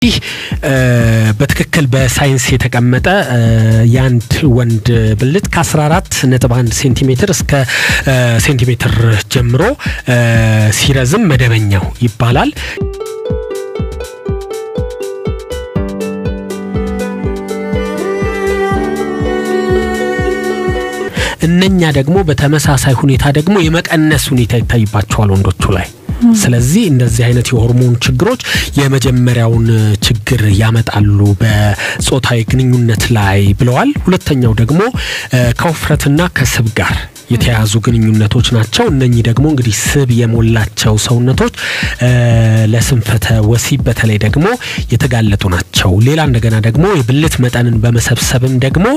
ይህ በትክክል በሳይንስ የተቀመጠ የአንድ ወንድ ብልት ከ14 ነጥብ 1 ሴንቲሜትር እስከ ሴንቲሜትር ጀምሮ ሲረዝም መደበኛው ይባላል። እነኛ ደግሞ በተመሳሳይ ሁኔታ ደግሞ የመቀነስ ሁኔታ ይታይባቸዋል ወንዶቹ ላይ። ስለዚህ እንደዚህ አይነት የሆርሞን ችግሮች የመጀመሪያውን ችግር ያመጣሉ በጾታዊ ግንኙነት ላይ ብለዋል። ሁለተኛው ደግሞ ከውፍረትና ከስብ ጋር የተያያዙ ግንኙነቶች ናቸው። እነኚህ ደግሞ እንግዲህ ስብ የሞላቸው ሰውነቶች ለስንፈተ ወሲብ በተለይ ደግሞ የተጋለጡ ናቸው። ሌላ እንደገና ደግሞ የብልት መጠንን በመሰብሰብም ደግሞ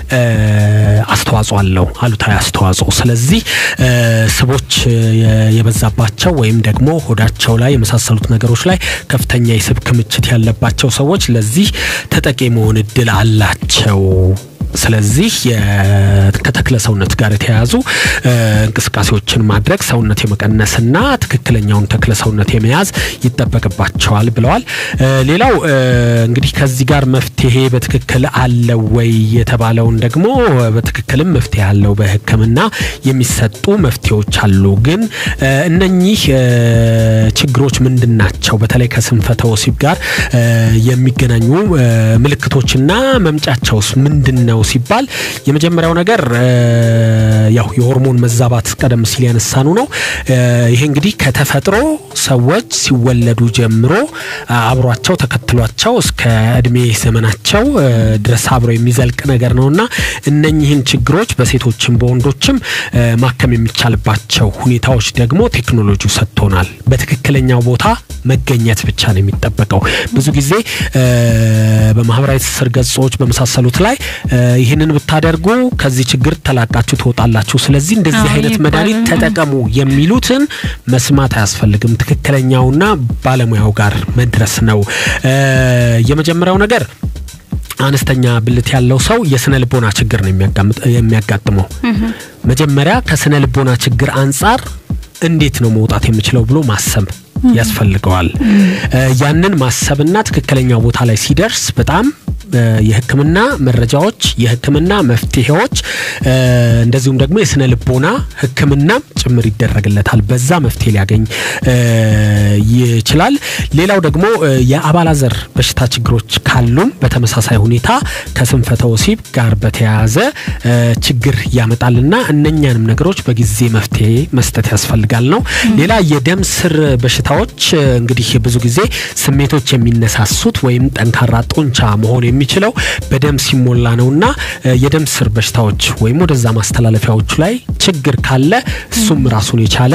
አስተዋጽኦ አለው፣ አሉታዊ አስተዋጽኦ። ስለዚህ ስቦች የበዛባቸው ወይም ደግሞ ሆዳቸው ላይ የመሳሰሉት ነገሮች ላይ ከፍተኛ የስብ ክምችት ያለባቸው ሰዎች ለዚህ ተጠቂ መሆን እድል አላቸው። ስለዚህ ከተክለ ሰውነት ጋር የተያያዙ እንቅስቃሴዎችን ማድረግ ሰውነት የመቀነስና ትክክለኛውን ተክለ ሰውነት የመያዝ ይጠበቅባቸዋል ብለዋል። ሌላው እንግዲህ ከዚህ ጋር መፍትሄ በትክክል አለው ወይ የተባለውን ደግሞ በትክክልም መፍትሄ አለው። በሕክምና የሚሰጡ መፍትሄዎች አሉ። ግን እነኚህ ችግሮች ምንድን ናቸው? በተለይ ከስንፈተ ወሲብ ጋር የሚገናኙ ምልክቶችና መምጫቸውስ ምንድን ነው ሲባል የመጀመሪያው ነገር ያው የሆርሞን መዛባት ቀደም ሲል ያነሳኑ ነው። ይሄ እንግዲህ ከተፈጥሮ ሰዎች ሲወለዱ ጀምሮ አብሯቸው ተከትሏቸው እስከ እድሜ ዘመናቸው ድረስ አብሮ የሚዘልቅ ነገር ነውና እነኚህን ችግሮች በሴቶችም በወንዶችም ማከም የሚቻልባቸው ሁኔታዎች ደግሞ ቴክኖሎጂው ሰጥቶናል። በትክክለኛው ቦታ መገኘት ብቻ ነው የሚጠበቀው። ብዙ ጊዜ በማህበራዊ ትስስር ገጾች በመሳሰሉት ላይ ይህንን ብታደርጉ ከዚህ ችግር ተላቃችሁ ትወጣላችሁ፣ ስለዚህ እንደዚህ አይነት መድኃኒት ተጠቀሙ የሚሉትን መስማት አያስፈልግም። ትክክለኛውና ባለሙያው ጋር መድረስ ነው የመጀመሪያው ነገር። አነስተኛ ብልት ያለው ሰው የስነ ልቦና ችግር ነው የሚያጋጥመው። መጀመሪያ ከስነ ልቦና ችግር አንጻር እንዴት ነው መውጣት የምችለው ብሎ ማሰብ ያስፈልገዋል። ያንን ማሰብና ትክክለኛ ቦታ ላይ ሲደርስ በጣም የሕክምና መረጃዎች፣ የሕክምና መፍትሄዎች እንደዚሁም ደግሞ የስነ ልቦና ሕክምናም ጭምር ይደረግለታል። በዛ መፍትሄ ሊያገኝ ይችላል። ሌላው ደግሞ የአባላዘር በሽታ ችግሮች ካሉም በተመሳሳይ ሁኔታ ከስንፈተ ወሲብ ጋር በተያያዘ ችግር ያመጣልና እነኛንም ነገሮች በጊዜ መፍትሄ መስጠት ያስፈልጋል ነው። ሌላ የደም ስር በሽታዎች እንግዲህ ብዙ ጊዜ ስሜቶች የሚነሳሱት ወይም ጠንካራ ጡንቻ መሆን የሚችለው በደም ሲሞላ ነውና የደም ስር በሽታዎች ወይም ወደዛ ማስተላለፊያዎቹ ላይ ችግር ካለ እሱም ራሱን የቻለ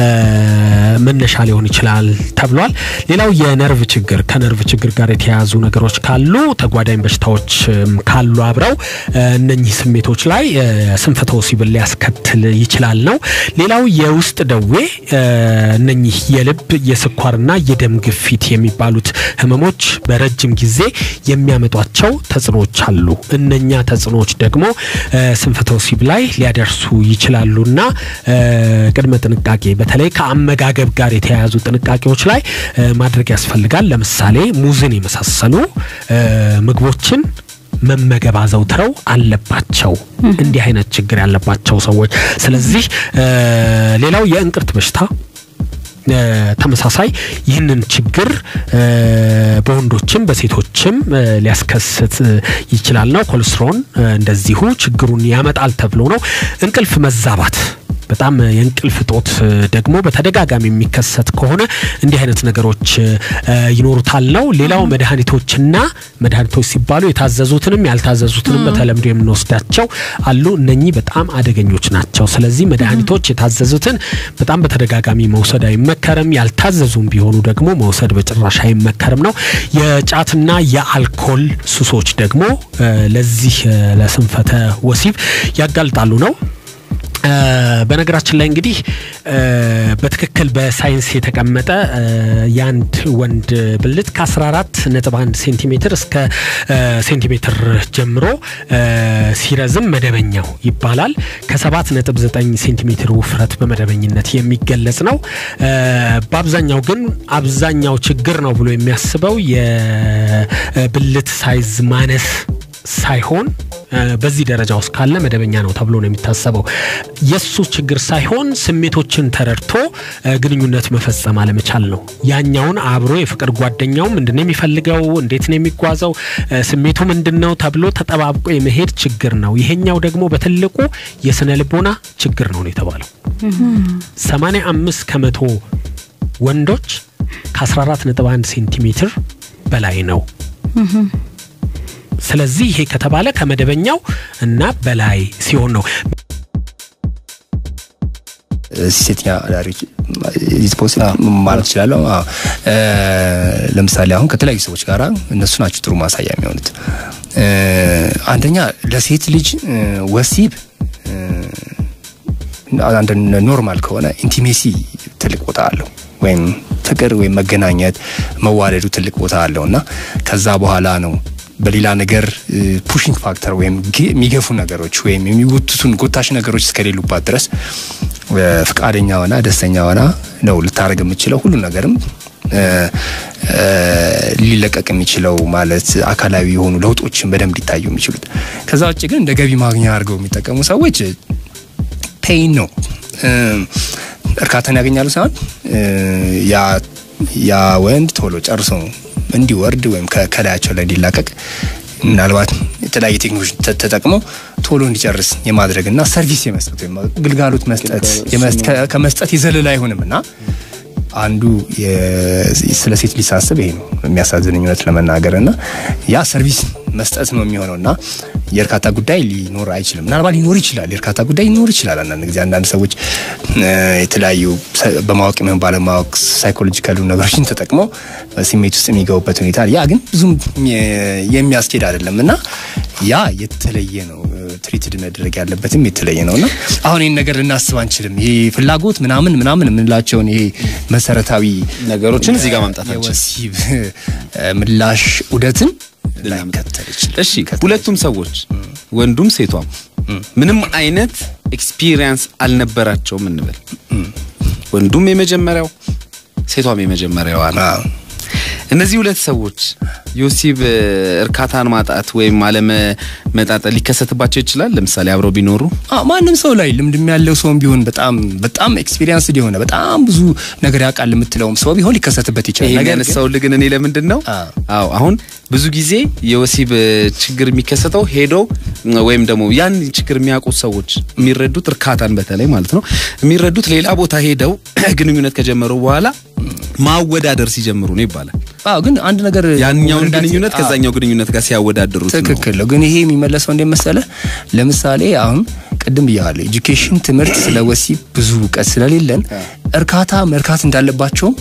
መነሻ ሊሆን ይችላል ተብሏል። ሌላው የነርቭ ችግር ከነርቭ ችግር ጋር የተያያዙ ነገሮች ካሉ ተጓዳኝ በሽታዎች ካሉ አብረው እነኚህ ስሜቶች ላይ ስንፈተ ወሲብን ሊያስከትል ይችላል ነው። ሌላው የውስጥ ደዌ እነኚህ የልብ የስኳርና የደም ግፊት የሚባሉት ህመሞች በረጅም ጊዜ የሚያመጧቸው ተጽዕኖዎች አሉ። እነኛ ተጽዕኖዎች ደግሞ ስንፈተ ወሲብ ላይ ሊያደርሱ ይችላሉና ቅድመ ጥንቃቄ በተለይ ከአመጋገብ ጋር የተያያዙ ጥንቃቄዎች ላይ ማድረግ ያስፈልጋል። ለምሳሌ ሙዝን የመሳሰሉ ምግቦችን መመገብ አዘውትረው አለባቸው እንዲህ አይነት ችግር ያለባቸው ሰዎች። ስለዚህ ሌላው የእንቅርት በሽታ ተመሳሳይ ይህንን ችግር በወንዶችም በሴቶችም ሊያስከስት ይችላል ነው። ኮሌስትሮን እንደዚሁ ችግሩን ያመጣል ተብሎ ነው። እንቅልፍ መዛባት በጣም የእንቅልፍ እጦት ደግሞ በተደጋጋሚ የሚከሰት ከሆነ እንዲህ አይነት ነገሮች ይኖሩታል ነው። ሌላው መድኃኒቶችና መድኃኒቶች ሲባሉ የታዘዙትንም ያልታዘዙትንም በተለምዶ የምንወስዳቸው አሉ። እነኚህ በጣም አደገኞች ናቸው። ስለዚህ መድኃኒቶች የታዘዙትን በጣም በተደጋጋሚ መውሰድ አይመከርም። ያልታዘዙም ቢሆኑ ደግሞ መውሰድ በጭራሽ አይመከርም ነው። የጫትና የአልኮል ሱሶች ደግሞ ለዚህ ለስንፈተ ወሲብ ያጋልጣሉ ነው። በነገራችን ላይ እንግዲህ በትክክል በሳይንስ የተቀመጠ የአንድ ወንድ ብልት ከ14 ነጥብ 1 ሴንቲሜትር እስከ ሴንቲሜትር ጀምሮ ሲረዝም መደበኛው ይባላል። ከ7 ነጥብ 9 ሴንቲሜትር ውፍረት በመደበኝነት የሚገለጽ ነው። በአብዛኛው ግን አብዛኛው ችግር ነው ብሎ የሚያስበው የብልት ሳይዝ ማነስ ሳይሆን በዚህ ደረጃ ውስጥ ካለ መደበኛ ነው ተብሎ ነው የሚታሰበው። የሱ ችግር ሳይሆን ስሜቶችን ተረድቶ ግንኙነት መፈጸም አለመቻል ነው። ያኛውን አብሮ የፍቅር ጓደኛው ምንድነው የሚፈልገው፣ እንዴት ነው የሚጓዘው፣ ስሜቱ ምንድን ነው ተብሎ ተጠባብቆ የመሄድ ችግር ነው። ይሄኛው ደግሞ በትልቁ የስነ ልቦና ችግር ነው ነው የተባለው። 85 ከመቶ ወንዶች ከ14.1 ሴንቲሜትር በላይ ነው። ስለዚህ ይሄ ከተባለ ከመደበኛው እና በላይ ሲሆን ነው። ሴተኛ አዳሪዎች ማለት እችላለሁ። ለምሳሌ አሁን ከተለያዩ ሰዎች ጋር እነሱ ናቸው ጥሩ ማሳያ የሚሆኑት። አንደኛ ለሴት ልጅ ወሲብ አንድ ኖርማል ከሆነ ኢንቲሜሲ ትልቅ ቦታ አለው ወይም ፍቅር ወይም መገናኘት መዋለዱ ትልቅ ቦታ አለው እና ከዛ በኋላ ነው በሌላ ነገር ፑሽንግ ፋክተር ወይም የሚገፉ ነገሮች ወይም የሚጎትቱን ጎታሽ ነገሮች እስከሌሉባት ድረስ ፍቃደኛ ሆና ደስተኛ ሆና ነው ልታደርግ የምችለው ሁሉ ነገርም ሊለቀቅ የሚችለው ማለት አካላዊ የሆኑ ለውጦችን በደንብ ሊታዩ የሚችሉት። ከዛ ውጭ ግን እንደ ገቢ ማግኛ አድርገው የሚጠቀሙ ሰዎች ፔይን ነው እርካታን ያገኛሉ ሳይሆን ያ ወንድ ቶሎ ጨርሶ እንዲወርድ ወይም ከላያቸው ላይ እንዲላቀቅ ምናልባት የተለያየ ቴክኖሎጂ ተጠቅመው ቶሎ እንዲጨርስ የማድረግና ሰርቪስ የመስጠት ወይም ግልጋሎት መስጠት ከመስጠት የዘለለ አይሆንም እና አንዱ ስለ ሴት ልጅ ሳስብ ይሄ ነው የሚያሳዝነኝ እውነት ለመናገር እና ያ ሰርቪስ መስጠት ነው የሚሆነው እና የእርካታ ጉዳይ ሊኖር አይችልም። ምናልባት ሊኖር ይችላል፣ የእርካታ ጉዳይ ሊኖር ይችላል። አንዳንድ ጊዜ አንዳንድ ሰዎች የተለያዩ በማወቅ ይሁን ባለማወቅ ሳይኮሎጂካሉ ነገሮችን ተጠቅመው ስሜት ውስጥ የሚገቡበት ሁኔታ ያ ግን ብዙም የሚያስኬድ አይደለም እና ያ የተለየ ነው። ትሪትድ መደረግ ያለበትም የተለየ ነው እና አሁን ይህን ነገር ልናስብ አንችልም። ይሄ ፍላጎት ምናምን ምናምን የምንላቸውን ይሄ መሰረታዊ ነገሮችን እዚህ ጋር ማምጣት አንችልም። የወሲብ ምላሽ ዑደትን ላይከተል ይችላል። እሺ ሁለቱም ሰዎች ወንዱም ሴቷም ምንም አይነት ኤክስፒሪየንስ አልነበራቸውም እንበል። ወንዱም የመጀመሪያው ሴቷም የመጀመሪያዋ ነው። እነዚህ ሁለት ሰዎች የወሲብ እርካታን ማጣት ወይም አለመመጣጠን ሊከሰትባቸው ይችላል። ለምሳሌ አብረው ቢኖሩ ማንም ሰው ላይ ልምድም ያለው ሰውም ቢሆን በጣም በጣም ኤክስፒሪየንስ የሆነ በጣም ብዙ ነገር ያውቃል የምትለውም ሰው ቢሆን ሊከሰትበት ይችላል። ይሄን ነገር ግን ያነሳውልህ ግን እኔ ለምንድን ነው አዎ አሁን ብዙ ጊዜ የወሲብ ችግር የሚከሰተው ሄደው ወይም ደግሞ ያን ችግር የሚያውቁት ሰዎች የሚረዱት እርካታን በተለይ ማለት ነው የሚረዱት ሌላ ቦታ ሄደው ግንኙነት ከጀመሩ በኋላ ማወዳደር ሲጀምሩ ነው ይባላል። አዎ ግን አንድ ነገር ያኛውን መረዳት- ግንኙነት አዎ፣ ከዛኛው ግንኙነት ጋር ሲያወዳድሩት ነው። ትክክል ነው። ግን ይሄ የሚመለሰው እንዴት መሰለህ? ለምሳሌ አሁን ቅድም ብያለሁ፣ ኤጁኬሽን ትምህርት ስለ ወሲብ ብዙ እውቀት ስለሌለን እርካታ መርካት እንዳለባቸውም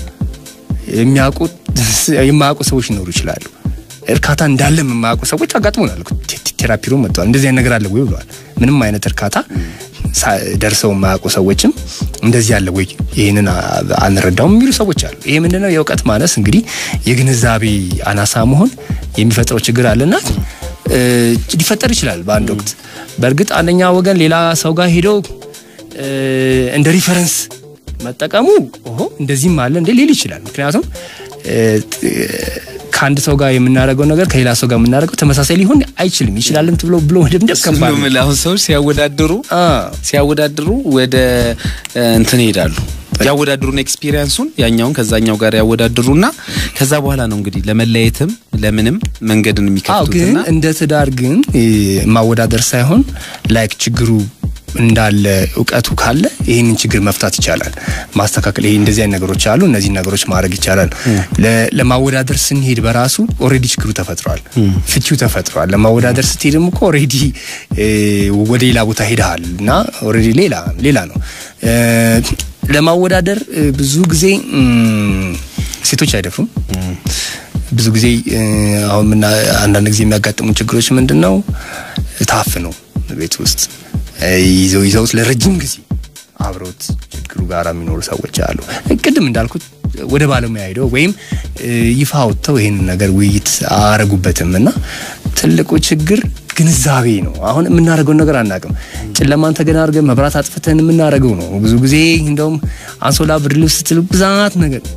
የሚያውቁ የማያውቁ ሰዎች ሊኖሩ ይችላሉ። እርካታ እንዳለ የማያውቁ ሰዎች አጋጥሞናል። ቴ- ቴራፒ ሩም መጥተዋል። እንደዚህ አይነት ነገር አለ ወይ ብለዋል። ምንም አይነት እርካታ ሳ- ደርሰው የማያውቁ ሰዎችም እንደዚህ ያለ ወይ ይህንን አ- አንረዳውም የሚሉ ሰዎች አሉ። ይሄ ምንድነው? የእውቀት ማነስ እንግዲህ የግንዛቤ አናሳ መሆን የሚፈጥረው ችግር አለና እ፣ ሊፈጠር ይችላል በአንድ ወቅት። በእርግጥ አንደኛ ወገን ሌላ ሰው ጋር ሄዶ እ፣ እንደ ሪፈረንስ መጠቀሙ ኦሆ እንደዚህም አለ እንዴ ሊል ይችላል። ምክንያቱም እ፣ ጥ- ከአንድ ሰው ጋር የምናደርገው ነገር ከሌላ ሰው ጋር የምናደርገው ተመሳሳይ ሊሆን አይችልም። ይችላልም ብሎ ብሎ መደምደም ከባድ ነው። ሁሉም አሁን ሰዎች ሲያወዳድሩ አ፣ ሲያወዳድሩ ወደ እ፣ እንትን ይሄዳሉ ያወዳድሩና ኤክስፒሪየንሱን ያኛውን ከዛኛው ጋር ያወዳድሩና ከዛ በኋላ ነው እንግዲህ ለመለየትም ለምንም መንገድን አዎ ግን የሚከፍቱትና እንደ ትዳር ግን እ፣ ማወዳደር ሳይሆን ላይክ ችግሩ እንዳለ እውቀቱ ካለ ይህንን ችግር መፍታት ይቻላል፣ ማስተካከል። ይሄ እንደዚህ አይነት ነገሮች አሉ፣ እነዚህ ነገሮች ማድረግ ይቻላል። ለ- ለማወዳደር ስንሄድ በራሱ ኦልሬዲ ችግሩ ተፈጥሯል፣ ፍቺው ተፈጥሯል። ለማወዳደር ስትሄድም እኮ ኦልሬዲ ወደ ሌላ ቦታ ሄደሃል እና ኦልሬዲ ሌላ ሌላ ነው። እ፣ ለማወዳደር እ፣ ብዙ ጊዜ እም፣ ሴቶች አይደፍሩም። ብዙ ጊዜ እ፣ አሁን ምና አንዳንድ ጊዜ የሚያጋጥሙ ችግሮች ምንድን ነው? ታፍነው ቤት ውስጥ እ፣ ይዘው ይዘውት ለረጅም ጊዜ አብረውት ችግሩ ጋር የሚኖሩ ሰዎች አሉ። ቅድም እንዳልኩት ወደ ባለሙያ ሄደው ወይም እ፣ ይፋ ወጥተው ይህንን ነገር ውይይት አረጉበትም እና ትልቁ ችግር ግንዛቤ ነው። አሁን የምናደርገውን ነገር አናውቅም። ጨለማን ተገና አድርገን መብራት አጥፍተን የምናደርገው ነው። ብዙ ጊዜ እንደውም አንሶላ፣ ብርድ ልብስ ስትል ብዛት ነገር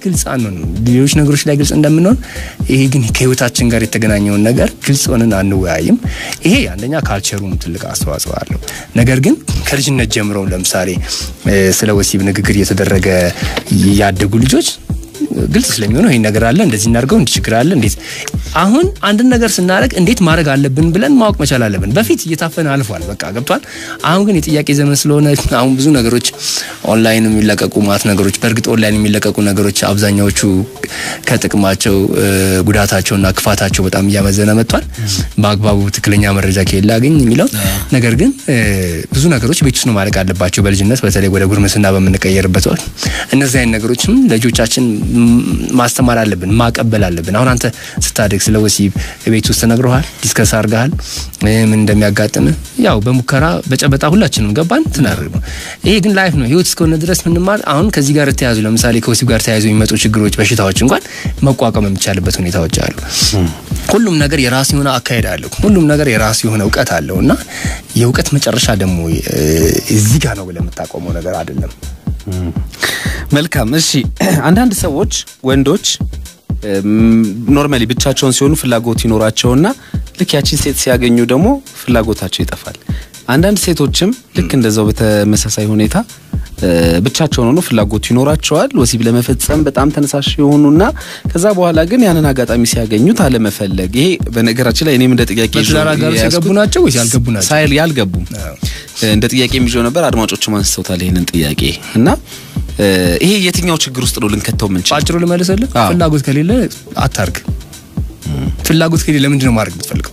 ግልጽ አንሆንም። ሌሎች ነገሮች ላይ ግልጽ እንደምንሆን ይሄ ግን ከህይወታችን ጋር የተገናኘውን ነገር ግልጽ ሆነን አንወያይም። ይሄ አንደኛ ካልቸሩም ትልቅ አስተዋጽኦ አለው። ነገር ግን ከልጅነት ጀምረው ለምሳሌ ስለ ወሲብ ንግግር እየተደረገ ያደጉ ልጆች ግልጽ ስለሚሆነው ይሄን ነገር አለ፣ እንደዚህ እናድርገው፣ እንዲህ ችግር አለ፣ እንዴት አሁን አንድን ነገር ስናደርግ እንዴት ማድረግ አለብን ብለን ማወቅ መቻል አለብን። በፊት እየታፈነ አልፏል፣ በቃ ገብቷል። አሁን ግን የጥያቄ ዘመን ስለሆነ አሁን ብዙ ነገሮች ኦንላይን የሚለቀቁ ማት ነገሮች፣ በእርግጥ ኦንላይን የሚለቀቁ ነገሮች አብዛኛዎቹ ከጥቅማቸው ጉዳታቸውና ክፋታቸው በጣም እያመዘነ መጥቷል። በአግባቡ ትክክለኛ መረጃ ከሌለ አገኝ የሚለው ነገር ግን ብዙ ነገሮች ቤት ውስጥ ነው ማድረግ አለባቸው። በልጅነት በተለይ ወደ ጉርምስና በምንቀየርበት ወቅት እነዚህ አይነት ነገሮችም ለልጆቻችን ማስተማር አለብን፣ ማቀበል አለብን። አሁን አንተ ስታደግ ስለ ወሲብ ቤት ውስጥ ተነግረሃል፣ ዲስከስ አድርገሃል፣ ምን እንደሚያጋጥም ያው በሙከራ በጨበጣ ሁላችንም ገባን ትናደርግ ነው። ይሄ ግን ላይፍ ነው፣ ህይወት እስከሆነ ድረስ ምንማር አሁን ከዚህ ጋር ተያዙ ለምሳሌ ከወሲብ ጋር ተያይዞ የሚመጡ ችግሮች፣ በሽታዎች እንኳን መቋቋም የሚቻልበት ሁኔታዎች አሉ። ሁሉም ነገር የራሱ የሆነ አካሄድ አለው። ሁሉም ነገር የራሱ የሆነ እውቀት አለው እና የእውቀት መጨረሻ ደግሞ እዚህ ጋር ነው ብለህ የምታቆመው ነገር አይደለም። መልካም እሺ። አንዳንድ ሰዎች ወንዶች ኖርማሊ ብቻቸውን ሲሆኑ ፍላጎት ይኖራቸውና ልክ ያቺን ሴት ሲያገኙ ደግሞ ፍላጎታቸው ይጠፋል። አንዳንድ ሴቶችም ልክ እንደዛው በተመሳሳይ ሁኔታ ብቻቸውን ሆኖ ፍላጎቱ ይኖራቸዋል ወሲብ ለመፈጸም በጣም ተነሳሽ የሆኑና ከዛ በኋላ ግን ያንን አጋጣሚ ሲያገኙት አለመፈለግ። ይሄ በነገራችን ላይ እኔም እንደ ጥያቄ በትዳር አጋር የገቡ ናቸው ወይስ ያልገቡ ናቸው? ሳይል ያልገቡ እንደ ጥያቄ የሚይዘው ነበር። አድማጮችም አንስተውታል ይህንን ጥያቄ እና ይሄ የትኛው ችግር ውስጥ ነው ልንከተው የምንችል? ባጭሩ ልመልስልህ፣ ፍላጎት ከሌለ አታርግ። ፍላጎት ከሌለ ለምንድን ነው ማድረግ የምትፈልገው?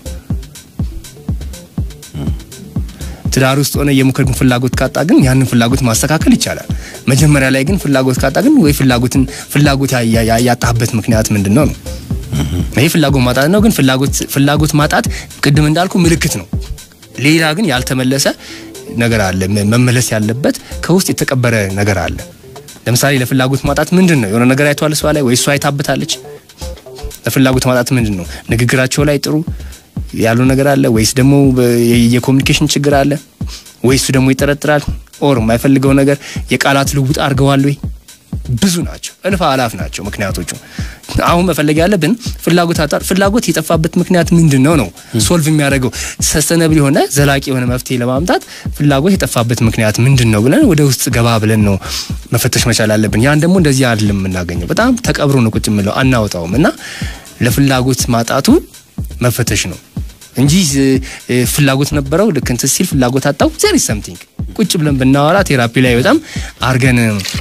ትዳር ውስጥ ሆነ የሙከርኩን ፍላጎት ካጣ ግን ያንን ፍላጎት ማስተካከል ይቻላል። መጀመሪያ ላይ ግን ፍላጎት ካጣ ግን ወይ ፍላጎትን ፍላጎት ያጣህበት ምክንያት ምንድን ነው ነው ይሄ ፍላጎት ማጣት ነው። ግን ፍላጎት ፍላጎት ማጣት ቅድም እንዳልኩ ምልክት ነው። ሌላ ግን ያልተመለሰ ነገር አለ። መመለስ ያለበት ከውስጥ የተቀበረ ነገር አለ። ለምሳሌ ለፍላጎት ማጣት ምንድን ነው? የሆነ ነገር አይቷል እሷ ላይ ወይ እሷ አይታበታለች። ለፍላጎት ማጣት ምንድን ነው? ንግግራቸው ላይ ጥሩ ያለው ነገር አለ ወይስ ደግሞ የኮሚኒኬሽን ችግር አለ ወይ እሱ ደግሞ ይጠረጥራል ኦር የማይፈልገው ነገር የቃላት ልውውጥ አድርገዋል ወይ ብዙ ናቸው እልፍ አላፍ ናቸው ምክንያቶቹ አሁን መፈለግ ያለብን ፍላጎት አጣር ፍላጎት የጠፋበት ምክንያት ምንድን ነው ነው ሶልቭ የሚያደርገው ሰስተነብል የሆነ ዘላቂ የሆነ መፍትሄ ለማምጣት ፍላጎት የጠፋበት ምክንያት ምንድን ነው ብለን ወደ ውስጥ ገባ ብለን ነው መፈተሽ መቻል አለብን ያን ደግሞ እንደዚህ አይደለም የምናገኘው በጣም ተቀብሮ ነው ቁጭ የምለው አናወጣውም እና ለፍላጎት ማጣቱ መፈተሽ ነው እንጂ ፍላጎት ነበረው ልክ እንትን ሲል ፍላጎት አጣው ዜር ኢዝ ሰምቲንግ ቁጭ ብለን ብናወራ ቴራፒ ላይ በጣም አርገን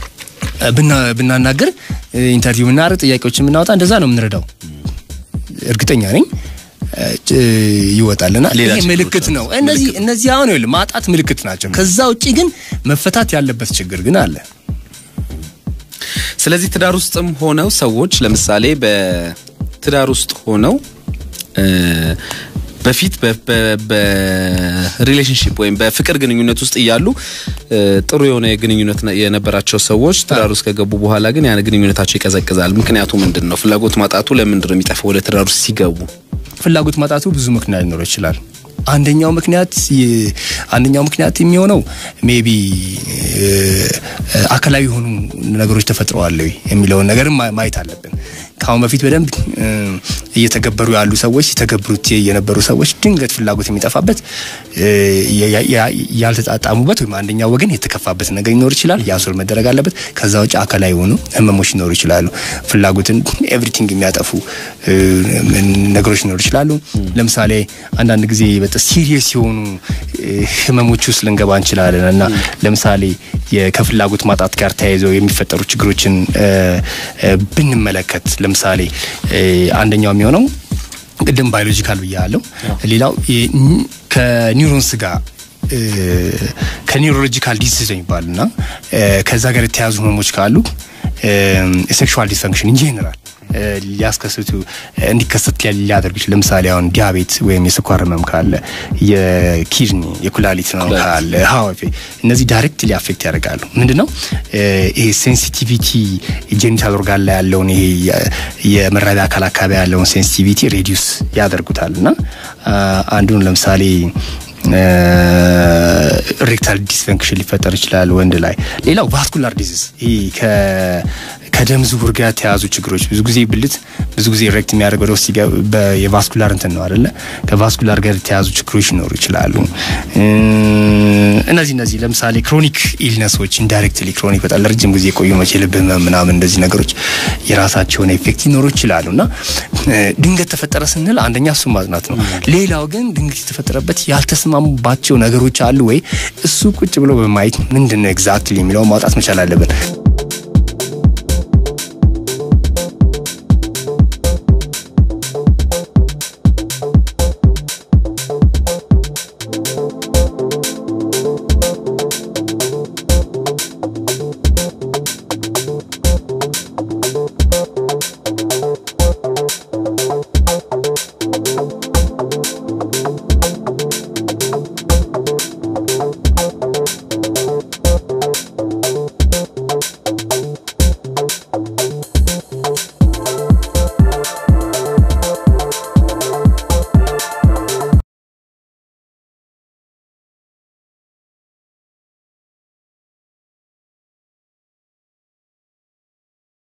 ብናናገር ኢንተርቪው ብናደርግ ጥያቄዎችን ብናወጣ እንደዛ ነው የምንረዳው እርግጠኛ ነኝ ይወጣልና ይሄ ምልክት ነው እነዚህ እነዚህ አሁን ይኸውልህ ማጣት ምልክት ናቸው ከዛ ውጪ ግን መፈታት ያለበት ችግር ግን አለ ስለዚህ ትዳር ውስጥም ሆነው ሰዎች ለምሳሌ በትዳር ውስጥ ሆነው በፊት በሪሌሽንሽፕ ወይም በፍቅር ግንኙነት ውስጥ እያሉ ጥሩ የሆነ ግንኙነት የነበራቸው ሰዎች ትዳር ውስጥ ከገቡ በኋላ ግን ያን ግንኙነታቸው ይቀዘቅዛል። ምክንያቱ ምንድን ነው? ፍላጎት ማጣቱ ለምንድን ነው የሚጠፋው? ወደ ትዳር ውስጥ ሲገቡ ፍላጎት ማጣቱ ብዙ ምክንያት ሊኖረው ይችላል። አንደኛው ምክንያት አንደኛው ምክንያት የሚሆነው ሜቢ አካላዊ የሆኑ ነገሮች ተፈጥረዋል የሚለውን ነገር ማየት አለብን። ከአሁን በፊት በደንብ እየተገበሩ ያሉ ሰዎች ሲተገብሩት የነበሩ ሰዎች ድንገት ፍላጎት የሚጠፋበት ያልተጣጣሙበት ወይም አንደኛው ወገን የተከፋበት ነገር ሊኖር ይችላል። ያሶል መደረግ አለበት። ከዛ ውጭ አካላዊ የሆኑ ህመሞች ሊኖሩ ይችላሉ። ፍላጎትን ኤቭሪቲንግ የሚያጠፉ ነገሮች ሊኖሩ ይችላሉ። ለምሳሌ አንዳንድ ጊዜ በጣም ሲሪየስ የሆኑ ህመሞች ውስጥ ልንገባ እንችላለን እና ለምሳሌ ከፍላጎት ማጣት ጋር ተያይዘው የሚፈጠሩ ችግሮችን ብንመለከት ለምሳሌ አንደኛው የሚሆነው ቅድም ባዮሎጂካል ብያለሁ። ሌላው ከኒውሮንስ ጋር ከኒውሮሎጂካል ዲዚዝ የሚባሉና ከዛ ጋር የተያዙ ህመሞች ካሉ ሴክሹዋል ዲስፈንክሽን ኢንጀነራል ሊያስከስቱ እንዲከሰት ሊያደርግ ይችላል። ለምሳሌ አሁን ዲያቤት ወይም የስኳር ህመም ካለ፣ የኪድኒ የኩላሊት ህመም ካለ፣ ሀዋፌ እነዚህ ዳይሬክት ሊአፌክት ያደርጋሉ። ምንድን ነው ይሄ ሴንሲቲቪቲ ጄኒታል ኦርጋን ላይ ያለውን ይሄ የመራቢያ አካል አካባቢ ያለውን ሴንሲቲቪቲ ሬዲዩስ ያደርጉታል እና አንዱን ለምሳሌ ሬክታል ዲስፈንክሽን ሊፈጠር ይችላል ወንድ ላይ። ሌላው ቫስኩላር ዲዚዝ ይህ ከደም ዝውውር ጋር የተያዙ ችግሮች ብዙ ጊዜ ብልት ብዙ ጊዜ ሬክት የሚያደርገው ወደ ውስጥ የቫስኩላር እንትን ነው አይደለ? ከቫስኩላር ጋር የተያዙ ችግሮች ሊኖሩ ይችላሉ። እነዚህ እነዚህ ለምሳሌ ክሮኒክ ኢልነሶች ኢንዳይሬክትሊ ክሮኒክ በጣም ለረጅም ጊዜ የቆዩ መቼ ልብ ህመም ምናምን እንደዚህ ነገሮች የራሳቸውን ኤፌክት ሊኖሩ ይችላሉ እና ድንገት ተፈጠረ ስንል አንደኛ እሱን ማጽናት ነው። ሌላው ግን ድንገት የተፈጠረበት ያልተስማሙባቸው ነገሮች አሉ ወይ እሱ ቁጭ ብሎ በማየት ምንድን ነው ኤግዛክትሊ የሚለውን ማውጣት መቻል አለብን።